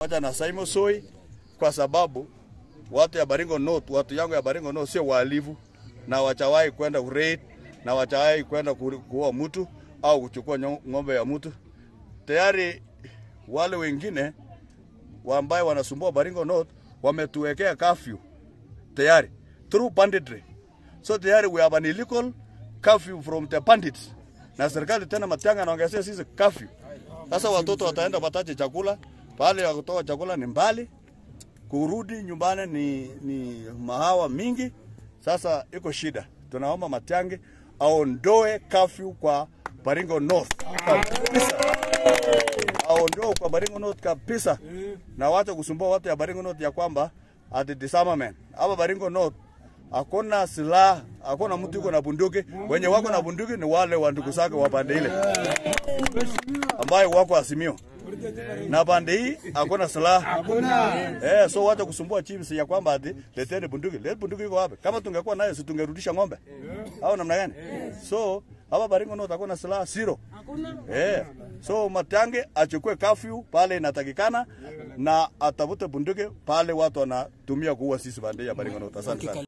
Pamoja na Simon Soi kwa sababu watu ya Baringo North, watu yangu ya Baringo North sio wahalifu na wachawahi kwenda raid na wachawahi kwenda ku- kuua mtu au kuchukua nyo- ng'ombe ya mtu. Tayari wale wengine wa ambaye wanasumbua Baringo North wametuwekea curfew tayari through banditry. So tayari we have an illegal curfew from the bandits. Na serikali tena Matiang'i anaongezea sisi curfew. Sasa watoto wataenda pataje chakula? Pale ya kutoa chakula ni mbali, kurudi nyumbani ni, ni mahawa mingi. Sasa iko shida, tunaomba Matiang'i aondoe curfew kwa Baringo North kabisa, aondoe kwa Baringo North kabisa, na wacha kusumbua watu ya Baringo North ya kwamba ati disarmament hapa Baringo North hakuna silaha, hakuna mtu yuko na bunduki. Wenye wako na bunduki ni wale wa ndugu zake wa pande ile ambayo wako Azimio na pande hii hakuna silaha eh, so wacha kusumbua chiefs ya kwamba ati leteni bunduki. Let bunduki iko wapi? Kama tungekuwa nayo si tungerudisha ng'ombe au namna gani? So hapa Baringo North hakuna silaha zero. Eh, so Matiang'i achukue curfew pale inatakikana na atafute bunduki pale watu wanatumia kuua sisi pande ya Baringo North. Asante sana.